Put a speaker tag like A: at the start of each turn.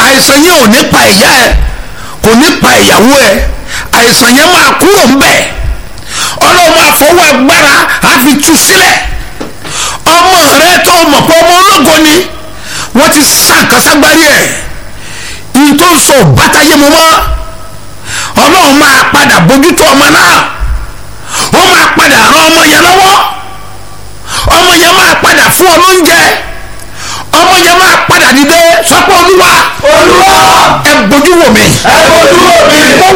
A: àìsàn yẹn ò ní pa ìyá ẹ kò ní pa ìyàwó ẹ àìsàn yẹn máa kúrò ń bẹ̀ ọlọ́run máa fọwọ́ agbára á fi tú sílẹ̀ ọmọ rẹ tó mọ̀ pé ọmọ ológo ni wọ́n ti sá nǹkan ságbárí ẹ̀ ìyí tó ń sọ bàtàyé mu mọ́ ọlọ́run máa padà bójútó ọmọ náà ó máa padà ran ọmọ yẹn lọ́wọ́ ọmọ yẹn máa padà fún ọ lóúnjẹ ọmọ yẹn máa padà dìde sọ́pọ̀ olúwa
B: olúwa
A: ẹ bójú wò mí.
B: ẹ bójú wò mí.